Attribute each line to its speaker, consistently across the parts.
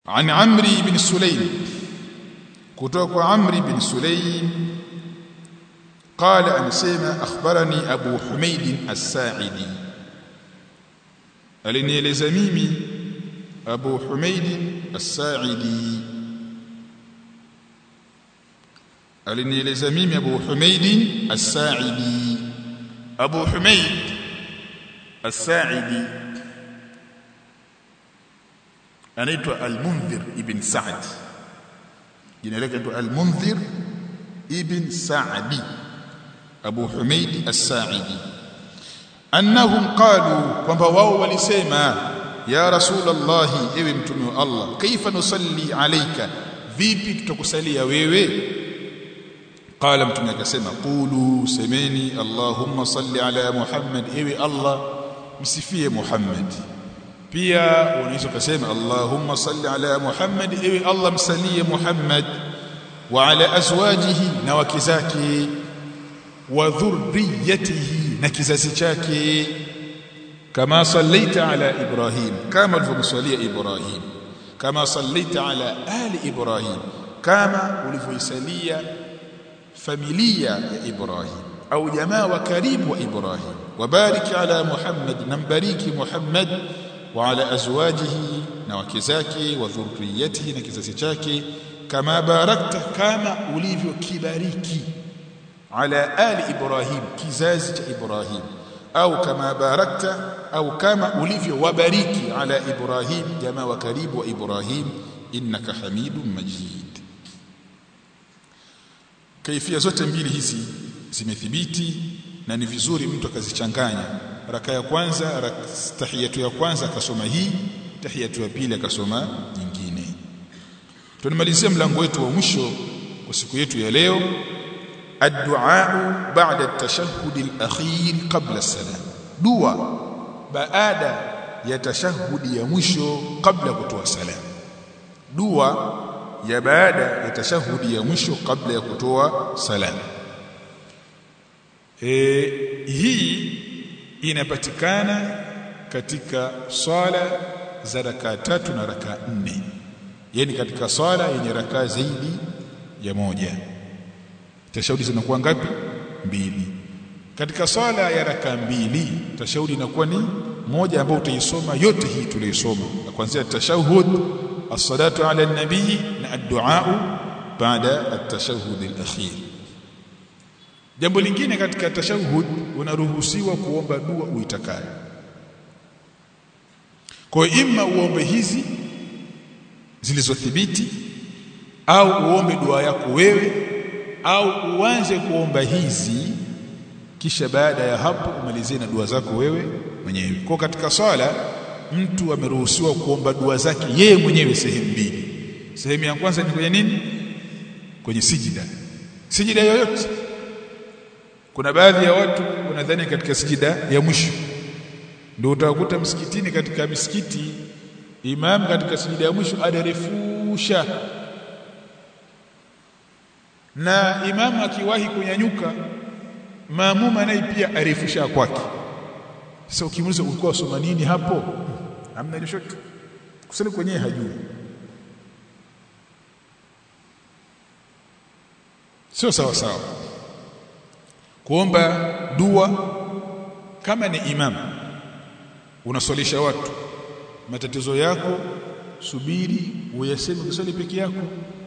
Speaker 1: عن عمرو بن سليم kutoka kwa Amri bin Sulaim قال amesema akhbarani Abu Humaid as-Sa'idi alinieleza mimi Abu Humaid as-Sa'idi alinieleza mimi Abu Humaid as-Sa'idi Abu Humaid as-Sa'idi anaitwa Al-Munzir ibn Sa'd jina lake anaitwa Al-Munzir ibn Sa'di Abu Humaid As-Sa'idi annahum qalu kwamba wao walisema ya Rasulullah ewe mtume wa Allah kaifa nusalli alayka vipi tutakusalia wewe qala mtume akasema qulu semeni Allahumma salli ala Muhammad ewe Allah msifie Muhammad pia unaweza kusema Allahumma salli ala Muhammad ewe Allah msalie Muhammad wa ala azwajihi na wake zake wa dhurriyyatihi na kizazi chake kama sallaita ala Ibrahim kama ulivyomsalia Ibrahim kama sallaita ala ali Ibrahim kama ulivyoisalia familia ya Ibrahim au jamaa wa karibu wa Ibrahim wabariki ala Muhammad nambariki Muhammad وعلى ازواجه na wake zake wa dhurriyatihi na kizazi chake kama barakta kama ulivyokibariki ala ali ibrahim kizazi cha ibrahim au kama barakta au kama ulivyowabariki ala ibrahim jamaa wa karibu wa ibrahim innaka hamidum majid kaifia zote mbili hizi zimethibiti na ni vizuri mtu akazichanganya raka ya kwanza tahiyatu ya kwanza akasoma hii tahiyatu ya pili akasoma nyingine tunamalizia mlango wetu wa mwisho kwa siku yetu ya leo addu'a ba'da at-tashahhud al-akhir qabla as-salam dua baada ya tashahudi ya mwisho kabla kutoa salam dua ya baada ya tashahudi ya mwisho kabla ya kutoa salam e, hii inapatikana katika swala za rakaa tatu na rakaa nne yani katika swala yenye rakaa zaidi ya moja tashahudi zinakuwa ngapi mbili katika swala ya rakaa mbili tashahudi inakuwa ni moja ambayo utaisoma yote hii tuliyosoma kuanzia tashahud as-salatu ala an-nabii na ad-du'a baada at-tashahhud al-akhir jambo lingine katika tashahud unaruhusiwa kuomba dua uitakayo kwa imma uombe hizi zilizothibiti au uombe dua yako wewe au uanze kuomba hizi kisha baada ya hapo umalizie na dua zako wewe mwenyewe kwa katika swala mtu ameruhusiwa kuomba dua zake yeye mwenyewe sehemu mbili sehemu ya kwanza ni kwenye nini kwenye sijida sijida yoyote kuna baadhi ya watu wanadhani katika sijida ya mwisho ndio utakuta msikitini katika misikiti imam katika sijida ya mwisho adarefusha na imamu akiwahi kunyanyuka maamuma naye pia arefusha kwake sasa ukimuuliza ulikuwa usoma nini hapo hamna chochote kusali kwenyewe hajui sio sawa sawa kuomba dua kama ni imam unaswalisha watu matatizo yako subiri uyaseme ukiswali peke yako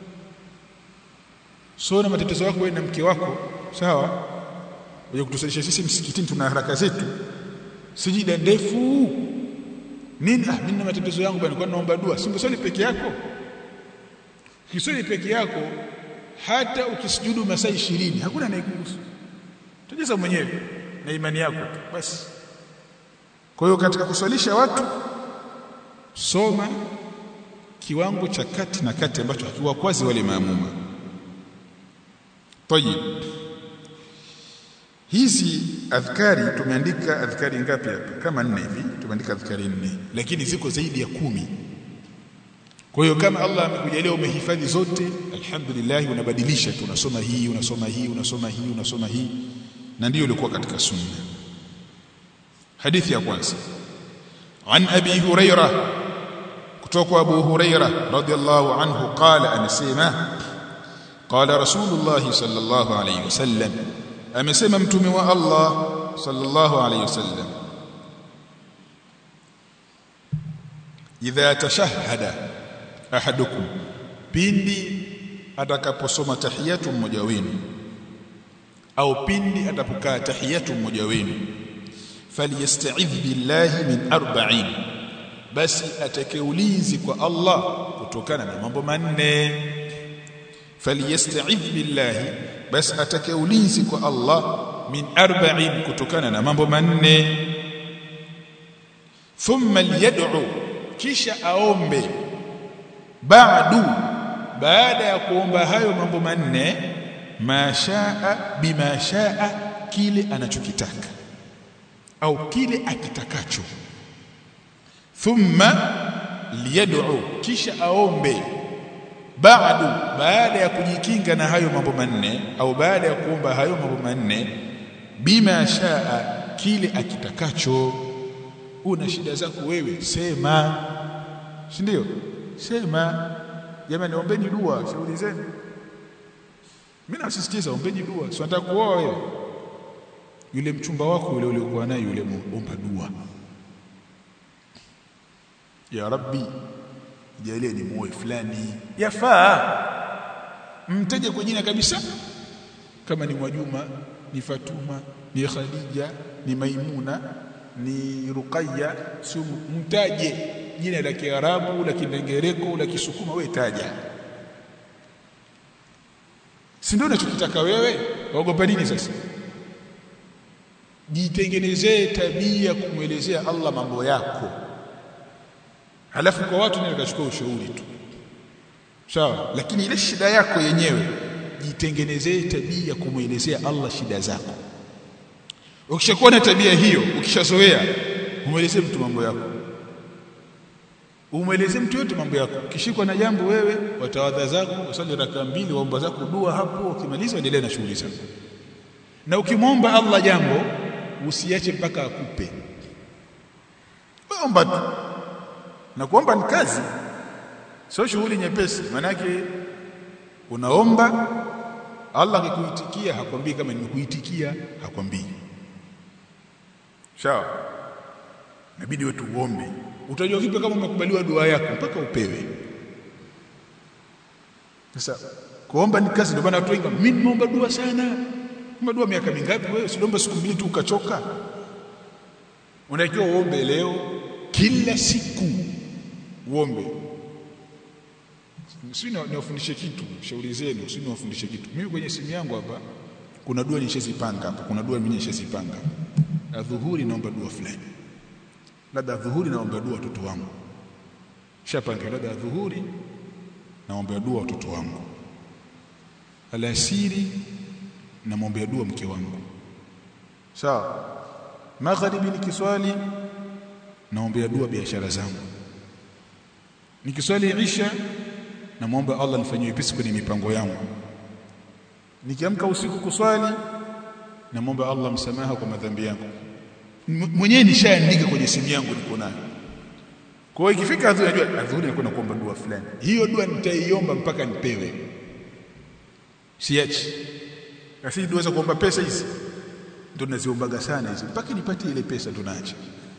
Speaker 1: so na matatizo yako wewe na mke wako sawa uje kutusalisha sisi msikitini tuna haraka zetu sijida ndefu nini ah mimi na matatizo yangu bwana kwa naomba dua si ungeswali peke yako ukiswali peke yako hata ukisujudu masaa 20 hakuna anayekuhusu tujaza mwenyewe na imani yako tu basi kwa hiyo katika kuswalisha watu soma kiwango cha kati na kati ambacho hakiwakwazi wale maamuma tayib hizi adhkari tumeandika adhkari ngapi hapa kama nne hivi tumeandika adhkari nne lakini ziko zaidi ya kumi kwa hiyo kama Allah amekujalia umehifadhi zote alhamdulillah unabadilisha tu unasoma hii unasoma hii unasoma hii unasoma hii na ndiyo ilikuwa katika sunna hadithi ya kwanza an abi huraira kutoka Abu Huraira radhiallahu anhu qala amesema qala Rasulullah sallallahu alayhi wasallam amesema mtume wa Allah sallallahu alayhi wasallam idha tashahhada ahadukum pindi atakaposoma tahiyatu mmoja wenu au pindi atapokaa tahiyatu mmoja wenu falyasta'idh billahi min arba'in basi atakeulizi kwa Allah kutokana na mambo manne falyasta'idh billahi basi atakeulizi kwa Allah min arba'in kutokana na mambo manne thumma liyad'u kisha aombe ba'du baada ya kuomba hayo mambo manne mashaa bima shaa kile anachokitaka au kile akitakacho thumma liyad'u kisha aombe ba'du baada ya kujikinga na hayo mambo manne au baada ya kuomba hayo mambo manne bima shaa kile akitakacho una shida zako wewe sema si ndio sema jamani ombeni dua shauri zenu mimi nasisitiza ombeni dua si nataka kuoa wewe yule mchumba wako yule uliokuwa naye yule omba dua ya rabbi jalie ni muoe fulani yafaa mteje kwa jina kabisa kama ni Mwajuma ni Fatuma ni Khadija ni Maimuna ni Ruqayya si mtaje jina la Kiarabu la Kindengereko la Kisukuma wewe taja si ndio unachokitaka wewe waogopa nini sasa jitengenezee tabia kumwelezea Allah mambo yako halafu kwa watu ndio kachukua ushauri tu sawa lakini ile shida yako yenyewe jitengenezee tabia kumwelezea Allah shida zako ukishakuwa na tabia hiyo ukishazoea umwelezee mtu mambo yako umwelezee mtu yote mambo yako ukishikwa na jambo wewe watawadha zako wasali raka mbili waomba zako dua hapo ukimaliza endelea na shughuli zako na ukimwomba Allah jambo usiache mpaka akupe omba tu na kuomba ni kazi sio shughuli nyepesi manake unaomba Allah akikuitikia hakwambii kama nimekuitikia hakwambii sawa inabidi wetu uombe utajua vipi kama umekubaliwa dua yako mpaka upewe sasa kuomba ni kazi ndio maana watu wengi mimi nimeomba dua sana dua miaka mingapi wewe usiombe siku mbili tu ukachoka unatakiwa uombe leo kila siku uombe si niwafundishe kitu shauri zenu si niwafundishe kitu mimi kwenye simu yangu hapa kuna dua nishazipanga hapa kuna dua mimi nishazipanga adhuhuri naomba dua fulani labda adhuhuri naomba dua watoto wangu shapanga labda adhuhuri naomba dua watoto wangu alasiri namwombea dua mke wangu sawa magharibi nikiswali naombea dua biashara zangu nikiswali isha namwomba Allah nifanyie wepesi kwenye mipango yangu nikiamka usiku kuswali namwomba Allah msamaha kwa madhambi yangu mwenyewe nishaandika kwenye simu yangu niko nayo kwa hiyo ikifika adhuhuri najua adhuhuri nakwenda kuomba dua fulani hiyo dua nitaiomba mpaka nipewe siachi lakini tuweza kuomba pesa hizi ndio tunaziombaga sana hizi mpaka nipate ile pesa tunaacha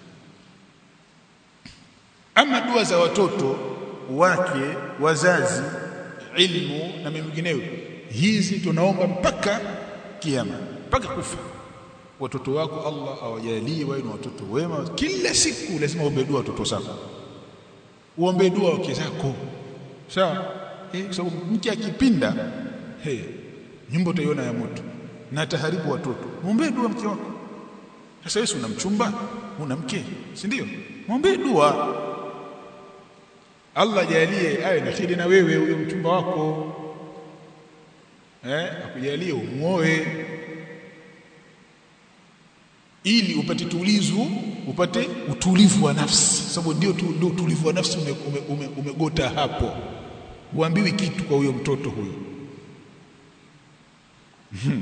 Speaker 1: ama dua za watoto wake wazazi ilmu na mengineyo hizi tunaomba mpaka kiama mpaka kufa watoto wako Allah awajalie wawe ni watoto wema kila siku lazima uombe dua watoto zako uombe dua wake zako sawa eh sababu mke akipinda hey, nyumba utaiona ya moto na ataharibu watoto muombe dua mke wako sasa wewe una mchumba una mke si ndio muombe dua Allah jalie awe na khiri na wewe huyo mchumba wako eh akujalie umuoe ili upate tulizu upate utulivu wa nafsi sababu ndio ndio utulivu wa nafsi umegota ume, ume, ume hapo uambiwi kitu kwa huyo mtoto huyo Mhm.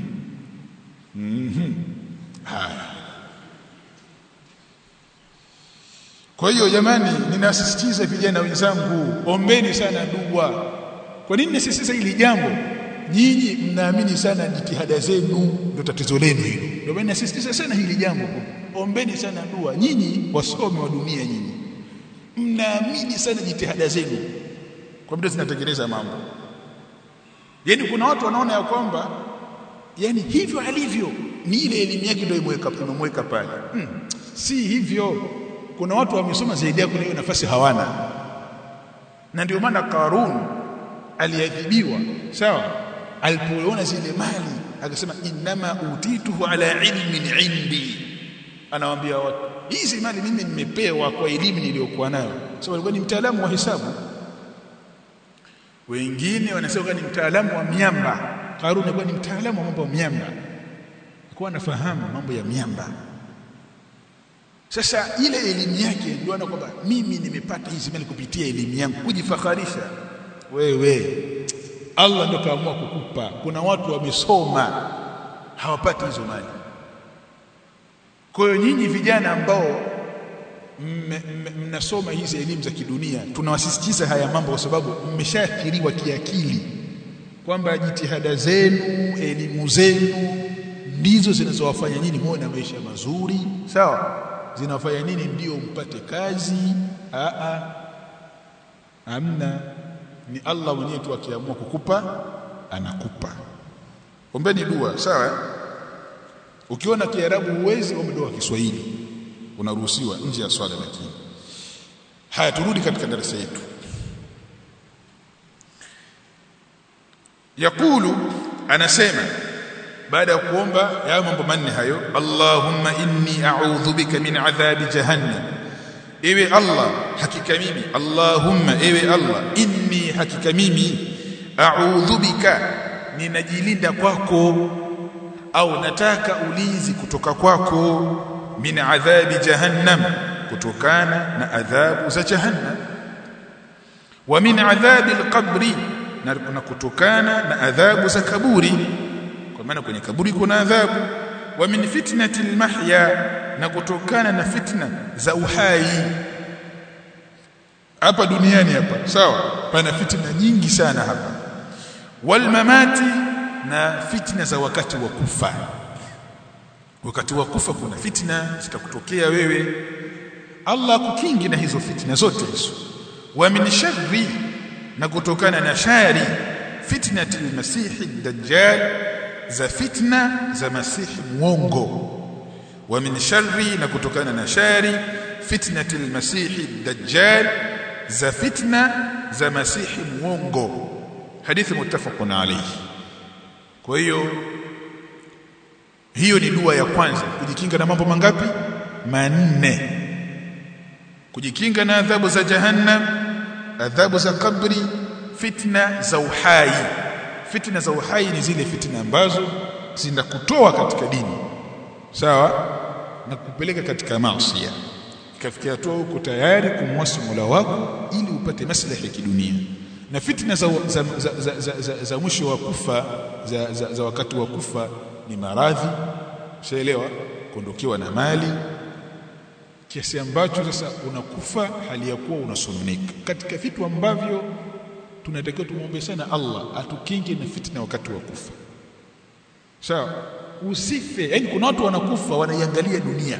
Speaker 1: Mhm. Haya. kwa hiyo jamani ninasisitiza vijana wenzangu ombeni sana dua kwa nini nasisitiza hili jambo nyinyi mnaamini sana jitihada zenu ndio tatizo lenu hilo ndio maana nasisitiza sana hili jambo ombeni sana dua nyinyi wasome wa dunia nyinyi mnaamini sana jitihada zenu kwa muda zinatengeneza mambo yani kuna watu wanaona ya kwamba yani hivyo alivyo ni ile elimu yake ndio imeweka imemweka pale hmm. si hivyo kuna watu wamesoma zaidi yako hiyo nafasi hawana na ndio maana Karun aliadhibiwa sawa alipoona zile mali akasema inama utituhu ala ilmin indi anawaambia watu hizi mali mimi nimepewa kwa elimu niliyokuwa nayo so alikuwa ni mtaalamu wa hesabu wengine wanasema ni mtaalamu wa miamba Karun alikuwa ni mtaalamu wa mambo ya miamba alikuwa anafahamu mambo ya miamba sasa ile elimu yake ndio ana kwamba mimi nimepata hizi mali kupitia elimu yangu kujifakharisha wewe Allah ndio kaamua kukupa kuna watu wamesoma hawapati hizo mali kwa hiyo nyinyi vijana ambao mnasoma hizi elimu za kidunia tunawasisitiza haya mambo kwa sababu mmeshaathiriwa kiakili kwamba jitihada zenu elimu zenu ndizo zinazowafanya nyinyi muwe na maisha mazuri sawa zinafanya nini ndio mpate kazi a a amna ni Allah mwenyewe tu akiamua kukupa anakupa ombeni dua sawa ukiona kiarabu huwezi ombe dua Kiswahili unaruhusiwa nje ya swala lakini haya turudi katika darasa yetu yakulu anasema baada ya kuomba ya mambo manne hayo Allahumma inni a'udhu bika min adhabi jahannam ewe Allah hakika mimi Allahumma ewe Allah inni hakika mimi a'udhu bika ninajilinda kwako au nataka ulinzi kutoka kwako min adhabi jahannam kutokana na adhabu za jahannam wa min adhabi alqabri na kutokana na adhabu za kaburi kwa maana kwenye kaburi kuna adhabu wa min fitnati almahya na kutokana na fitna za uhai hapa duniani hapa sawa pana fitna nyingi sana hapa wal mamati na fitna za wakati wa kufa wakati wa kufa kuna fitna zitakutokea wewe Allah kukingi na hizo fitna zote hizo wa min sharri na kutokana na shari fitnati almasihi dajjal za fitna za masihi mwongo wa min sharri na kutokana na shari fitnati almasihi dajjal za fitna za masihi mwongo hadithi muttafaqun alayhi kwa hiyo hiyo ni dua ya kwanza kujikinga na mambo mangapi manne kujikinga na adhabu za jahannam adhabu za kabri fitna za uhai fitna za uhai ni zile fitna ambazo zinakutoa katika dini sawa na kupeleka katika maasi ikafikia hatua huko tayari kumwasi Mola wako ili upate maslahi ya kidunia na fitna za, za, za, za, za, za, za mwisho wa kufa za, za, za wakati wa kufa ni maradhi ushaelewa kuondokewa na mali kiasi ambacho sasa unakufa hali ya kuwa unasononeka katika vitu ambavyo tunatakiwa tumwombe sana Allah atukinge na fitna wakati wa kufa sawa usife yani kuna watu wanakufa wanaiangalia dunia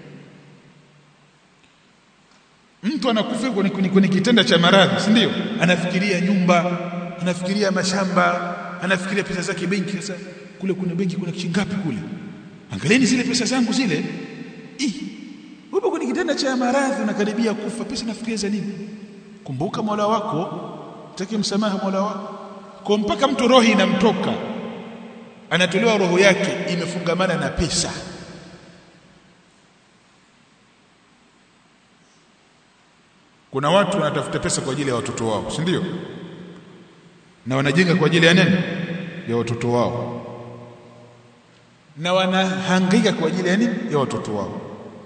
Speaker 1: mtu anakufa kwenye, kwenye, kwenye kitanda cha maradhi si ndio anafikiria nyumba anafikiria mashamba anafikiria pesa zake benki sasa kule kuna benki kuna kishingapi kule angalieni zile pesa zangu zile Ih, upo kwenye kitanda cha maradhi unakaribia kufa pesa nafikiria za nini kumbuka Mola wako take msamaha Mola wako kwa mpaka mtu roho inamtoka anatolewa roho yake imefungamana na pesa kuna watu wanatafuta pesa kwa ajili ya watoto wao si ndio na wanajenga kwa ajili ya nini ya watoto wao na wanahangaika kwa ajili ya nini ya watoto wao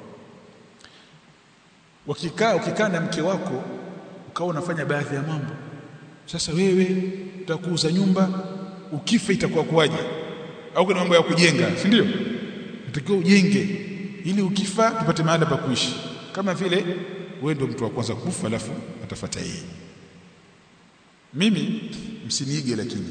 Speaker 1: wakikaa ukikaa na mke wako ukawa unafanya baadhi ya mambo sasa wewe utakuuza nyumba ukifa itakuwa kuwaje au kuna mambo ya kujenga si ndio unatakiwa ujenge ili ukifa tupate mahali pa kuishi kama vile wewe ndio mtu wa kwanza kufa alafu atafuata yeye mimi msiniige lakini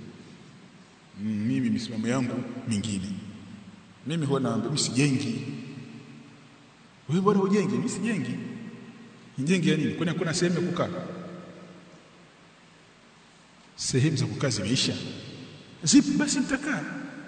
Speaker 1: mimi misimamo yangu mingine mimi huwa naambia mimi sijengi wewe bwana ujenge mimi sijengi nijenge ya nini kwani hakuna sehemu ya kukaa sehemu za kukaa zimeisha zipi basi mtakaa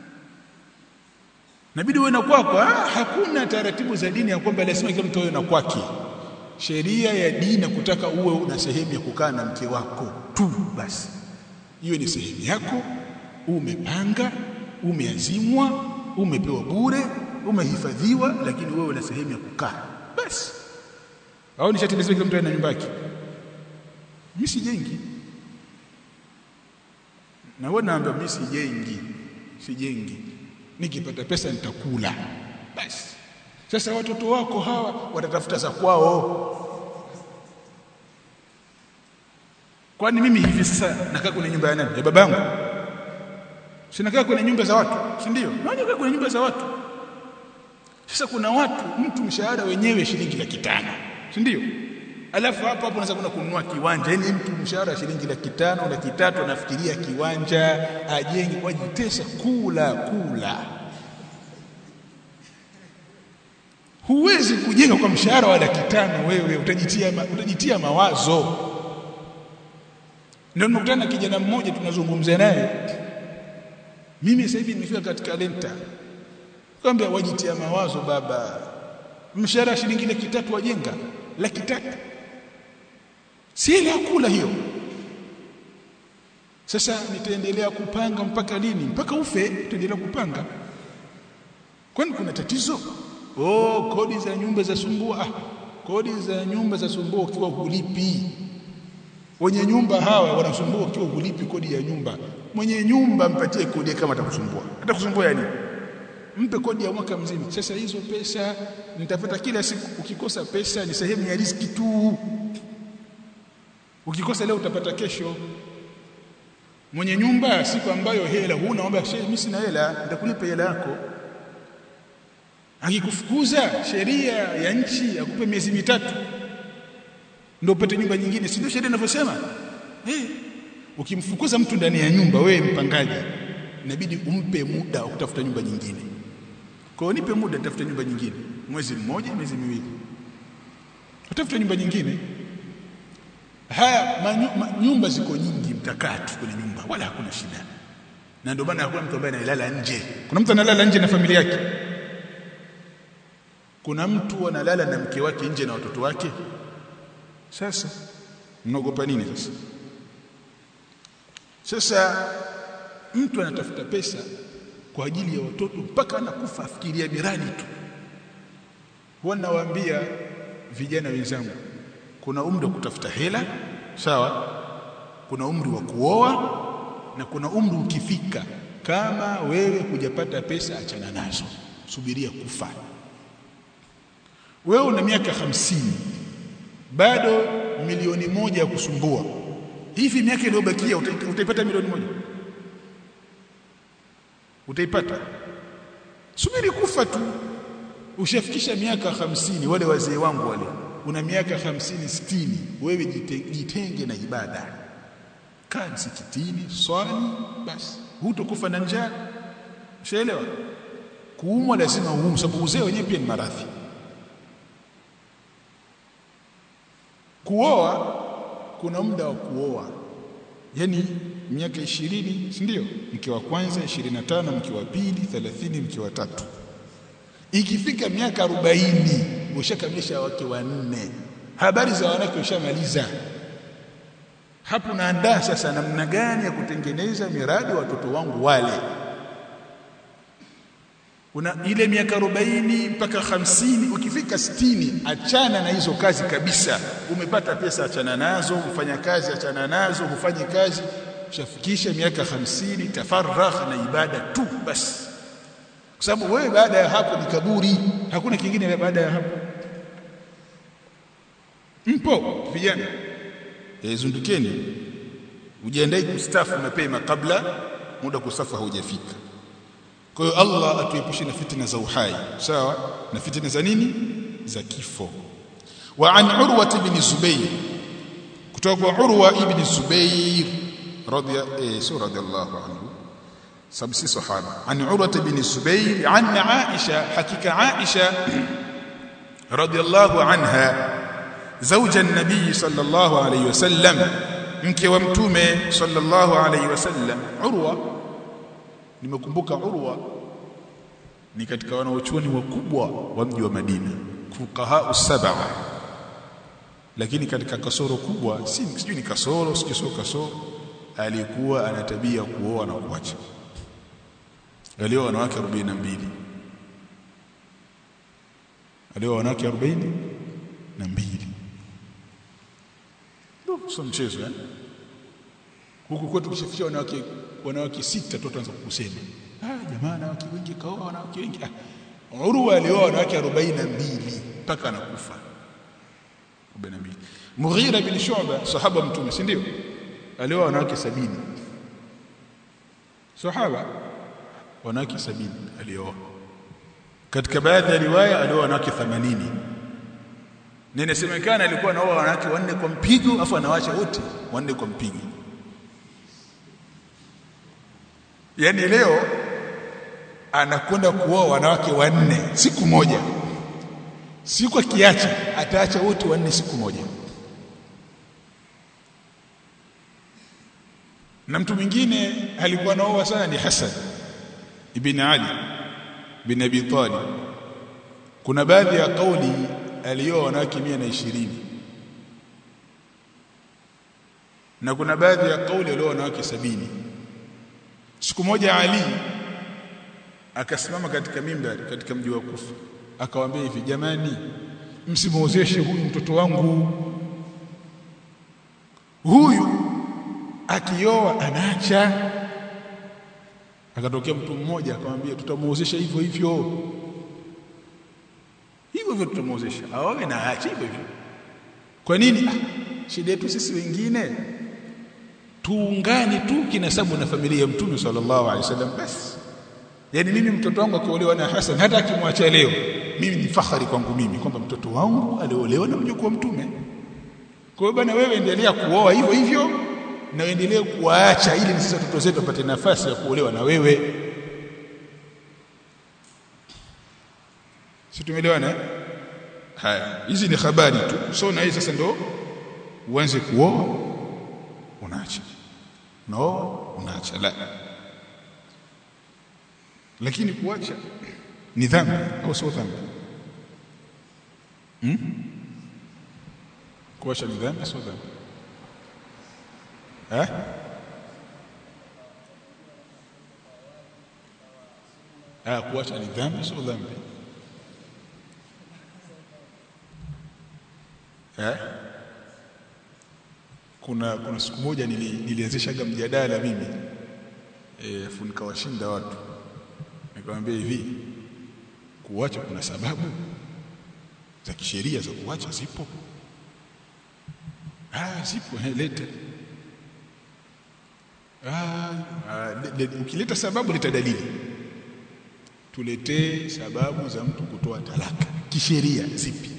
Speaker 1: nabidi uwe na kwako hakuna taratibu za dini ya kwamba lazima kila mtu awe na kwake sheria ya dini kutaka uwe una sehemu ya kukaa na mke wako tu basi hiyo ni sehemu yako umepanga umeazimwa umepewa bure umehifadhiwa lakini wewe una sehemu ya kukaa basi au nishatimizia kila mtu ana nyumba yake mimi sijengi na wewe naambia mimi sijengi sijengi nikipata pesa nitakula basi sasa watoto wako hawa watatafuta za kwao kwani mimi hivi sasa nakaa kwenye nyumba ya nani ya babangu sinakaa kwenye nyumba za watu si ndio nakaa kwenye nyumba za watu sasa kuna watu mtu mshahara wenyewe shilingi laki tano si ndio alafu hapo hapo unaweza kwenda kununua kiwanja yani mtu mshahara shilingi laki tano laki tatu anafikiria kiwanja ajenge wajitesa kula kula huwezi kujenga kwa mshahara wa laki tano wewe utajitia ma, utajitia mawazo ndio nimekutana na kijana mmoja tunazungumza naye mimi sasa hivi nimefika katika lenta kwambia wajitia mawazo baba mshahara shilingi laki tatu wajenga laki tatu si ile kula hiyo sasa nitaendelea kupanga mpaka lini mpaka ufe nitaendelea kupanga kwani kuna tatizo oh kodi za nyumba za sumbua ah, kodi za nyumba za sumbua ukiwa hulipi wenye nyumba hawa wanasumbua ukiwa hulipi kodi ya nyumba mwenye nyumba mpatie kodi kama atakusumbua atakusumbua yani mpe kodi ya mwaka mzima sasa hizo pesa nitapata kila siku ukikosa pesa ni sehemu ya riski tu ukikosa leo utapata kesho mwenye nyumba siku ambayo hela huna omba shehe mimi sina hela nitakulipa hela yako akikufukuza sheria ya nchi akupe miezi mitatu ndio upate nyumba nyingine si ndio sheria inavyosema eh ukimfukuza mtu ndani ya nyumba wewe mpangaji inabidi umpe muda wa kutafuta nyumba nyingine kwa hiyo nipe muda nitafuta nyumba nyingine mwezi mmoja miezi miwili utafuta nyumba nyingine haya manyu, ma, nyumba ziko nyingi mtakaa tu kwenye nyumba wala hakuna shida na ndio maana hakuna mtu ambaye analala nje kuna mtu analala nje na familia yake kuna mtu analala na mke wake nje na watoto wake sasa mnaogopa nini sasa sasa mtu anatafuta pesa kwa ajili ya watoto mpaka anakufa afikiria miradi tu huwa nawaambia vijana wenzangu kuna umri wa kutafuta hela sawa kuna umri wa kuoa na kuna umri ukifika kama wewe hujapata pesa achana nazo subiria kufa wewe una miaka hamsini bado milioni moja ya kusumbua hivi miaka iliyobakia utaipata milioni moja utaipata subiri kufa tu ushafikisha miaka hamsini wale wazee wangu wale una miaka hamsini sitini wewe jitenge na ibada kaa msikitini swali basi hutokufa na njaa ushaelewa kuumwa lazima uumu sababu uzee wenyewe pia ni maradhi kuoa kuna muda wa kuoa yani miaka ishirini si ndio mke wa kwanza 25 mke wa pili 30 mke wa tatu ikifika miaka 40 ushakamilisha wake wanne habari za wanawake ushamaliza hapo naandaa sasa namna gani ya kutengeneza miradi watoto wangu wale una ile miaka 40 mpaka hamsini ukifika sitini achana na hizo kazi kabisa umepata pesa achana nazo ufanya kazi achana nazo ufanye kazi ushafikisha miaka hamsini tafarragh na ibada tu basi kwa sababu wewe baada ya hapo ni kaburi hakuna kingine baada ya hapo mpo vijana zundukeni ujiandae kustafu mapema kabla muda kustafu haujafika kwa hiyo Allah atuepushe na fitina za uhai sawa na fitina za nini za kifo wa an urwa ibn zubayr kutoka kwa urwa ibn zubayr radhiya eh, so radiyallahu anhu sababu si sahaba an urwa ibn zubayr an aisha hakika aisha radiyallahu anha zawja an-nabiy sallallahu alayhi wasallam mke wa mtume sallallahu alayhi wasallam urwa nimekumbuka urwa ni katika wanaochuoni wakubwa wa mji wa Madina fuqaha sab'a lakini katika kasoro kubwa si sijui ni kasoro sijui sio kasoro alikuwa ana tabia kuoa na kuacha alioa wanawake 42 alioa wanawake 42 ndio sio mchezo eh huku kwetu kishafikia wanawake wanawake sita tu tuanza kukusema ah jamaa wanawake wengi kaoa wanawake wengi ah Urwa alioa wanawake 42 mpaka anakufa 42 Mughira bin Shu'ba sahaba mtume si ndio alioa wanawake 70 sahaba wanawake 70 alioa katika baadhi ya riwaya alioa wanawake 80 Ninasemekana alikuwa anaoa wanawake wanne kwa mpigo afu anawacha wote wanne kwa mpigo Yaani leo anakwenda kuoa wanawake wanne siku moja. Siku akiacha ataacha wote wanne siku moja. Na mtu mwingine alikuwa anaoa sana ni Hassan ibn Ali bin Abi Talib. Kuna baadhi ya kauli alioa wanawake 120 na kuna baadhi ya kauli alioa wanawake sabini Siku moja Ali akasimama katika mimbari katika mji wa Kufa akawaambia hivi jamani msimuozeshe huyu mtoto wangu huyu akioa anaacha akatokea mtu mmoja akamwambia tutamuozesha hivyo hivyo hivyo hivyo tutamuozesha aoe na aache hivyo hivyo kwa nini ah, shida yetu sisi wengine tuungane tu kinasabu na familia ya mtume sallallahu alaihi wasallam basi yani mimi mtoto wangu akiolewa na Hassan hata akimwacha leo mimi ni fahari kwangu mimi kwamba mtoto wangu aliolewa na mjukuu wa mtume kwa hiyo bana wewe endelea kuoa hivyo hivyo na endelee kuwaacha ili sisi watoto zetu wapate nafasi ya kuolewa na wewe si tumeelewana haya hizi ni habari tu so na hii sasa ndo uanze kuoa unaacha unaoa unaacha la lakini kuacha ni dhambi au sio dhambi hmm? kuacha ni dhambi sio dhambi eh ah kuacha ni dhambi sio dhambi eh kuna kuna siku moja nili, nilianzishaga mjadala mimi eh afu nikawashinda watu nikamwambia hivi kuacha kuna sababu za kisheria za kuacha zipo ah zipo leta ah, ah le, le, ukileta sababu leta dalili tuletee sababu za mtu kutoa talaka kisheria zipi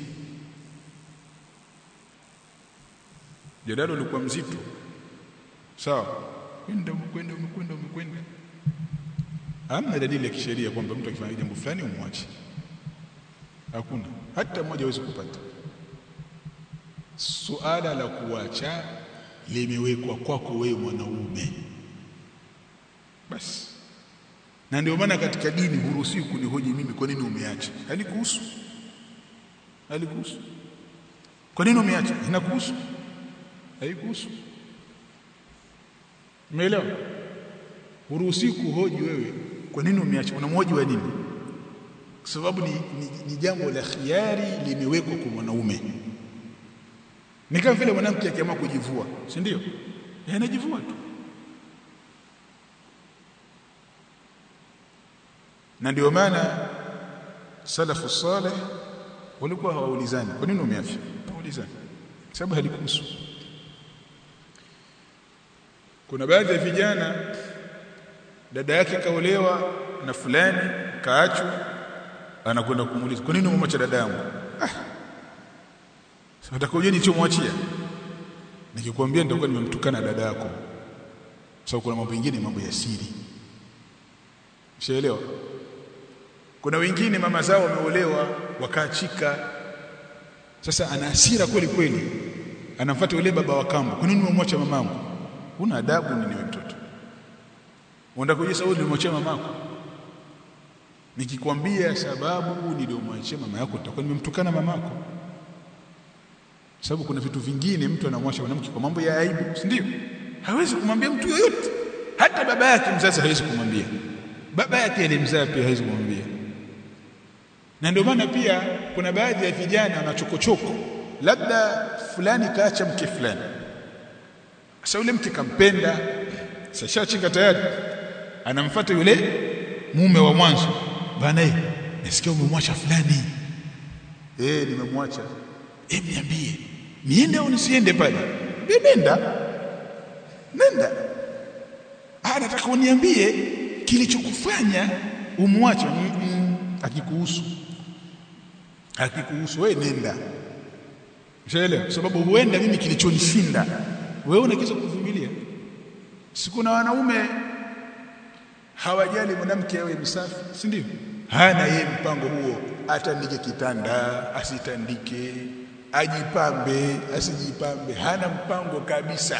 Speaker 1: jadala ulikuwa mzito sawa kwenda umekwenda umekwenda umekwenda hamna dalili ya kisheria kwamba mtu akifanya jambo fulani umwache hakuna hata mmoja hawezi kupata suala la kuacha limewekwa kwako wewe mwanaume basi na ndio maana katika dini huruhusiwi kunihoji mimi kwa nini umeacha halikuhusu halikuhusu kwa nini umeacha inakuhusu haikuhusu umeelewa huruhusiwi kuhoji wewe kwa nini umeacha unamhoji wa nini kwa sababu ni, ni, ni jambo la khiari limewekwa kwa mwanaume ni kama vile mwanamke akiamua kujivua si ndio yeye anajivua tu na ndio maana salafu saleh walikuwa hawaulizani kwa nini umeacha hawaulizani sababu halikuhusu kuna baadhi ya vijana dada yake kaolewa na fulani kaachwa anakwenda kumuuliza kwa nini umemwacha dada yangu ah. sasa utakoje nilichomwachia nikikwambia nitakuwa nimemtukana dada yako sababu kuna mambo mengine mambo ya siri Ushaelewa? Kuna wengine mama zao wameolewa wakaachika. Sasa ana hasira kweli kweli. Anamfuata yule baba wa kambo. Kwa nini umemwacha mamangu? Una adabu nini wewe mtoto? Unataka kujua sababu nilimwachia mamako? Nikikwambia sababu niliyomwachia mama yako nitakuwa nimemtukana mamako. Sababu kuna vitu vingine mtu anamwacha mwanamke kwa mambo ya aibu, si ndio? Hawezi kumwambia mtu yoyote. Hata baba yake mzazi hawezi kumwambia baba yake alimzaa pia hawezi kumwambia na ndio maana pia kuna baadhi ya vijana wanachokochoko labda fulani kaacha mke fulani sasa yule mke kampenda sashachika tayari anamfuata yule mume wa mwanzo bana eh nasikia umemwacha fulani eh nimemwacha eh niambie niende au nisiende pale nenda nenda ah nataka uniambie kilichokufanya umwache mm -mm, akikuhusu akikuhusu wewe nenda ushaelewa sababu huenda mimi kilichonishinda wewe unakiza kuvumilia siku na wanaume hawajali mwanamke awe msafi si ndio hana yeye mpango huo atandike kitanda asitandike ajipambe asijipambe hana mpango kabisa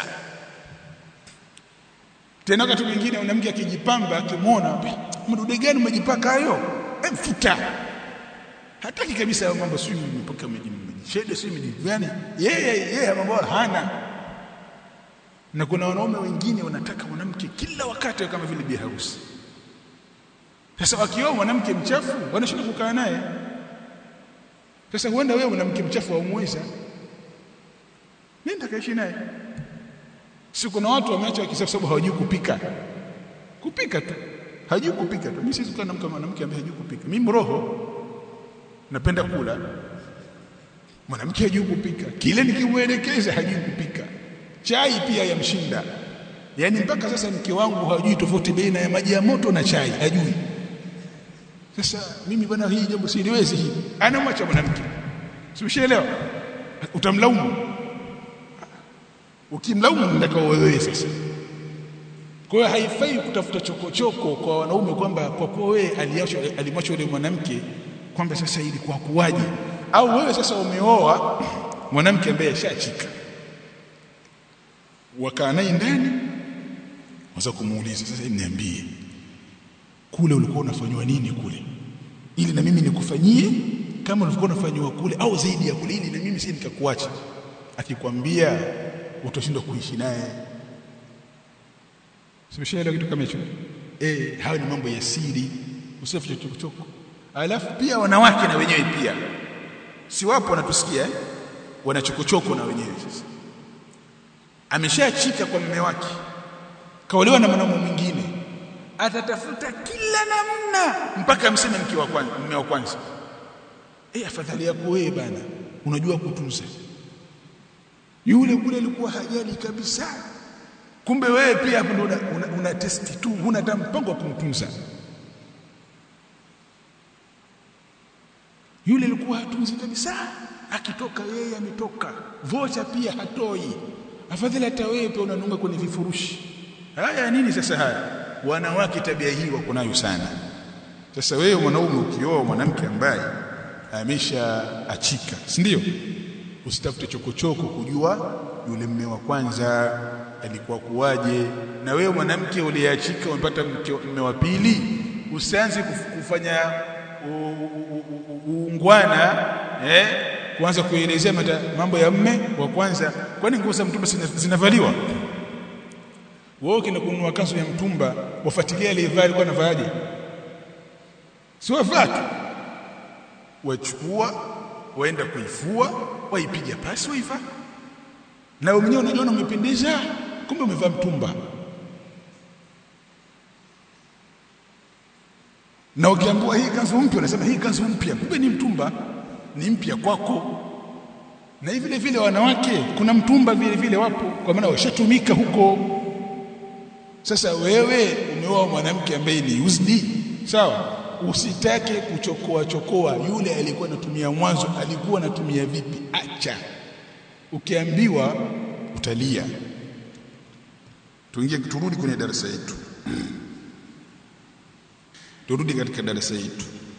Speaker 1: tena wakati mwingine mwanamke akijipamba akimwona mdude gani umejipaka hayo mfuta hataki kabisa hayo mambo sio nimepaka mjishede sio mjigani yeye yeye mambo hana na kuna wanaume wengine wanataka mwanamke kila wakati kama vile bi harusi sasa wakioa mwanamke mchafu wanashinda kukaa naye sasa huenda wewe mwanamke mchafu waumweza nenda kaishi naye si kuna watu wameacha wakisema sababu hawajui kupika kupika tu hajui kupika tu mimi siwezi kukaa na mwanamke ambaye hajui kupika mimi roho napenda kula mwanamke hajui kupika kile nikimuelekeza hajui kupika chai pia yamshinda yani mpaka sasa mke wangu hajui tofauti baina ya maji ya moto na chai hajui sasa mimi bwana hii jambo siliwezi hii anamwacha mwanamke simshaelewa utamlaumu ukimlaumu ndaka wewe sasa kwa hiyo haifai kutafuta chokochoko kwa wanaume kwamba kwa kuwa wewe alimwacha yule mwanamke kwamba sasa ilikuwa kuwaje au wewe sasa umeoa mwanamke ambaye ashachika wakaa naye ndani waza kumuuliza sasa niambie kule ulikuwa unafanywa nini kule ili na mimi nikufanyie kama ulikuwa unafanywa kule au zaidi ya kule ili na mimi si nikakuacha akikwambia utashindwa kuishi naye simeshaelewa kitu kama hicho eh hayo ni mambo ya siri usifiche chokochoko alafu pia wanawake na wenyewe pia si wapo wanatusikia eh? wanachokochoko na wenyewe sasa ameshachika kwa mume wake kaolewa na mwanaume mwingine atatafuta kila namna mpaka amseme mke wa kwanza mume wa kwanza eh afadhali yako wewe bana unajua kutunza yule kule alikuwa hajali kabisa kumbe wewe pia hapo ndo una, una, una testi tu huna hata mpango wa kumtunza yule alikuwa hatunzi kabisa akitoka yeye ametoka vocha pia hatoi afadhali hata wewe pia unanunga kwenye vifurushi haya nini sasa haya wanawake tabia hii wako nayo sana sasa wewe mwanaume ukioa mwanamke ambaye ameshaachika si ndio usitafute chokochoko kujua yule mme wa kwanza alikuwa kuwaje na wewe mwanamke uliyeachika umepata mme wa pili usianze kufanya uungwana eh kuanza kuelezea mambo ya mme wa kwanza kwani nguo za mtumba zinavaliwa wewe ukienda kununua kanzu ya mtumba wafuatilia aliyevaa alikuwa anavaaje si wavaa tu wachukua waenda kuifua waipiga pasi waivaa na wewe mwenyewe unajiona umependeza kumbe umevaa mtumba na ukiambiwa hii kanzu mpya unasema hii kanzu mpya kumbe ni mtumba ni mpya kwako na vile vile wanawake kuna mtumba vile vile wapo kwa maana washatumika huko sasa wewe umeoa mwanamke ambaye ni used sawa usitake kuchokoa chokoa yule alikuwa anatumia mwanzo alikuwa anatumia vipi acha ukiambiwa utalia tuingie turudi kwenye darasa yetu turudi katika darasa yetu